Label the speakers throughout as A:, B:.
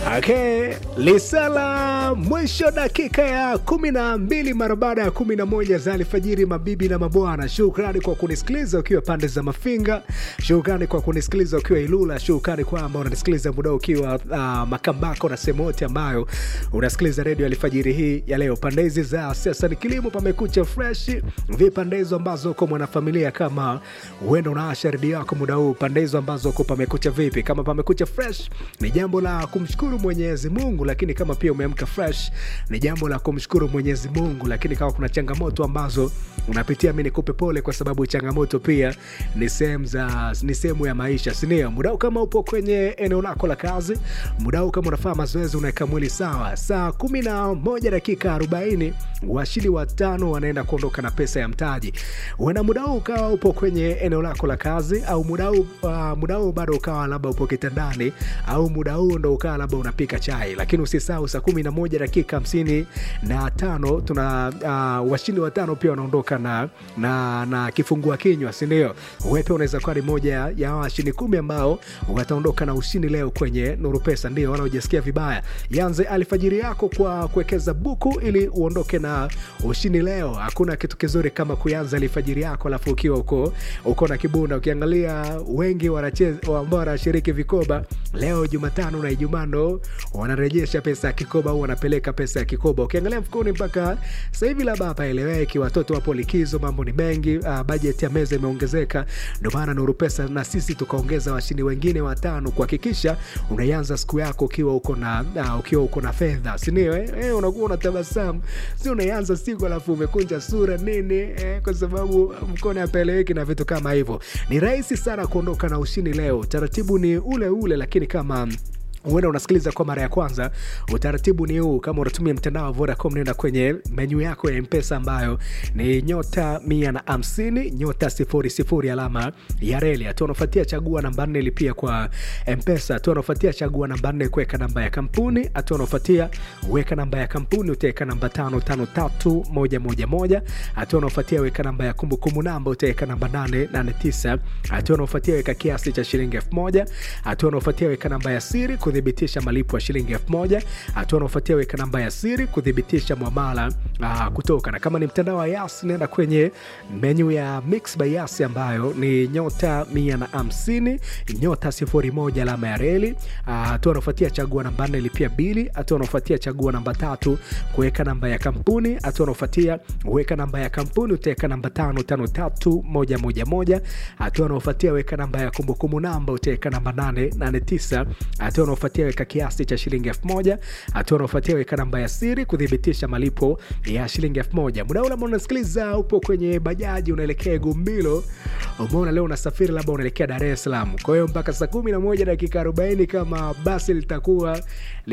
A: Okay, lisala mwisho dakika ya kumi na mbili mara baada ya kumi na moja za alfajiri, mabibi na mabwana, shukrani kwa kunisikiliza ukiwa pande za Mafinga, shukrani kwa kunisikiliza ukiwa Ilula, shukrani kwamba unanisikiliza muda ukiwa uh, Makambako na sehemu yote ambayo unasikiliza redio alfajiri hii ya leo. Pande hizi za siasa ni kilimo, pamekucha fresh, vipande hizo ambazo uko mwanafamilia, kama huenda unaasha redio yako muda huu, pande hizo ambazo uko pamekucha vipi? Kama pamekucha fresh, ni jambo la kumshukuru Mwenyezi Mungu, lakini kama pia umeamka fresh, ni jambo la kumshukuru Mwenyezi Mungu. Lakini kama kuna changamoto ambazo unapitia, mi nikupe pole, kwa sababu changamoto pia ni sehemu za ni sehemu ya maisha, si ndio? Mudau kama upo kwenye eneo lako la kazi, mudau kama unafanya mazoezi, unaweka mwili sawa, saa kumi na moja dakika arobaini washindi watano wanaenda kuondoka na pesa ya mtaji. Uenda mudau ukawa upo kwenye eneo lako la kazi, au mudau uh, mudau bado ukawa labda upo kitandani, au muda huu ndo ukawa labda unapika chai, lakini usisahau saa kumi na moja dakika hamsini na tano tuna uh, washindi watano pia wanaondoka na, na, na kifungua kinywa, sindio? Wepe unaweza kuwa ni moja ya washindi kumi ambao wataondoka na ushindi leo kwenye Nuru Pesa, ndio wala ujasikia vibaya. Yanze alfajiri yako kwa kuwekeza buku ili uondoke na ushindi leo. Hakuna kitu kizuri kama kuanza alfajiri yako alafu ukiwa uko uko na kibunda. Ukiangalia wengi wanacheza ambao wanashiriki vikoba leo Jumatano na Ijumaa ndo wanarejesha pesa ya kikoba au wanapeleka pesa ya kikoba. Ukiangalia mfukoni mpaka sasa hivi labda hapaeleweki, watoto wapo likizo, mambo ni mengi, uh, bajeti ya meza imeongezeka. Ndio maana Nuru Pesa na sisi tukaongeza washindi wengine watano kuhakikisha unaianza siku yako ukiwa uko na uh, ukiwa uko na fedha, si ndio? Eh, eh, unakuwa unatabasamu, si unaianza siku alafu umekunja sura nini eh, kwa sababu mkono hapaeleweki na vitu kama hivyo. Ni rahisi sana kuondoka na ushindi leo. Taratibu ni ule ule, lakini kama huenda unasikiliza kwa mara ya kwanza, utaratibu ni huu. Kama unatumia mtandao wa Vodacom, nenda kwenye menyu yako ya Mpesa ambayo ni nyota mia na hamsini nyota sifuri sifuri alama ya reli. Hatua unafuatia chagua namba nne lipia kwa Mpesa. Hatua unafuatia chagua namba nne kuweka namba ya kampuni. Hatua unafuatia weka namba ya kampuni, utaweka namba tano tano tatu moja moja moja. Hatua unafuatia weka namba ya kumbukumbu namba, utaweka namba nane nane tisa. Hatua unafuatia weka kiasi cha shilingi elfu moja. Hatua unafuatia weka namba ya siri kuthibitisha malipo ya shilingi elfu moja. Hatua unaofuatia weka namba ya siri kuthibitisha mwamala aa, kutoka na kama ni mtandao wa Yas, nenda kwenye menyu ya Mix by Yas ambayo ni nyota mia na hamsini nyota sifuri moja alama ya reli. Hatua unaofuatia chagua namba nne lipia bili. Hatua unaofuatia chagua namba tatu kuweka namba ya kampuni. Hatua unaofuatia weka namba ya kampuni utaweka namba tano tano tatu moja moja moja. Hatua unaofuatia weka namba ya kumbukumbu namba utaweka namba nane nane tisa. Hatua unaofuatia weka kiasi cha shilingi elfu moja. Hatua unaofuatia weka namba ya siri kuthibitisha malipo ya shilingi elfu moja. Muda ule ambao unasikiliza upo kwenye bajaji unaelekea Gumbilo, umeona leo unasafiri labda unaelekea Dar es Salaam. Kwa hiyo mpaka saa kumi na moja dakika arobaini kama basi litakuwa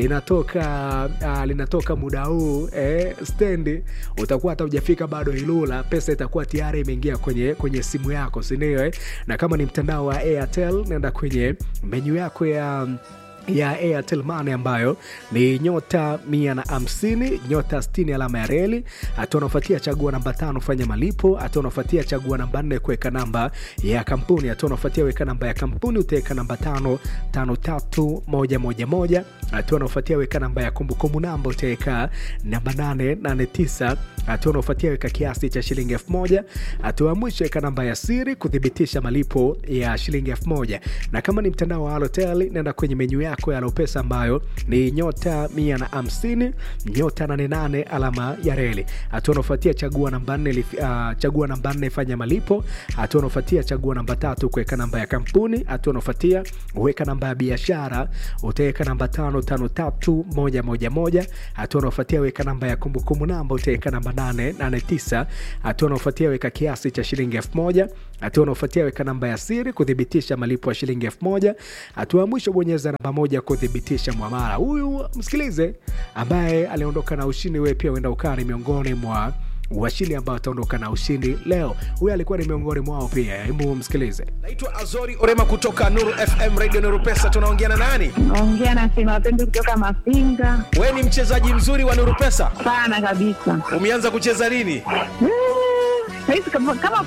A: linatoka uh, linatoka muda huu eh, stendi, utakuwa hata hujafika bado Ilula, pesa itakuwa tayari imeingia kwenye, kwenye simu yako, si ndio eh? Na kama ni mtandao wa Airtel nenda kwenye menyu yako ya ya Airtel Money ambayo ni nyota mia na hamsini nyota sitini alama ya reli. Hatua unafuatia chagua namba tano fanya malipo. Hatua unafuatia chagua namba nne kuweka namba ya kampuni. Hatua unafuatia weka namba ya kampuni utaweka namba tano tano tatu moja moja moja. Hatua unafuatia weka namba ya kumbukumbu namba utaweka namba nane nane tisa. Hatua unafuatia weka kiasi cha shilingi elfu moja. Hatua ya mwisho weka namba ya siri kuthibitisha malipo ya shilingi elfu moja. Na kama ni mtandao wa Halotel nenda kwenye menyu yako ya Lopesa ambayo ni nyota mia na hamsini nyota nane nane alama ya reli. Hatua unaofuatia chagua namba nne uh, chagua namba nne fanya malipo. Hatua unaofuatia chagua namba tatu kuweka namba ya kampuni. Hatua unaofuatia weka namba ya biashara utaweka namba tano tano tatu moja moja moja. Hatua unaofuatia weka namba ya kumbukumbu namba utaweka namba nane nane tisa. Hatua unaofuatia weka kiasi cha shilingi elfu moja. Hatua unaofuatia weka namba ya siri kuthibitisha malipo ya shilingi elfu moja. Hatua ya mwisho bonyeza namba moja kuthibitisha mwamala. Huyu msikilize, ambaye aliondoka na ushindi, wewe pia uenda ukawa ni miongoni mwa washindi ambao wataondoka na ushindi leo. Huyu alikuwa ni miongoni mwao pia. Hebu msikilize.
B: Naitwa Azori Orema kutoka Nuru FM Radio Nuru Pesa. Tunaongea na nani?
C: Naongea na Sema Wapendo kutoka Mafinga.
B: Wewe ni mchezaji mzuri wa Nuru Pesa,
C: Sana kabisa.
B: umeanza kucheza lini?
C: Mm, Saizi kama kama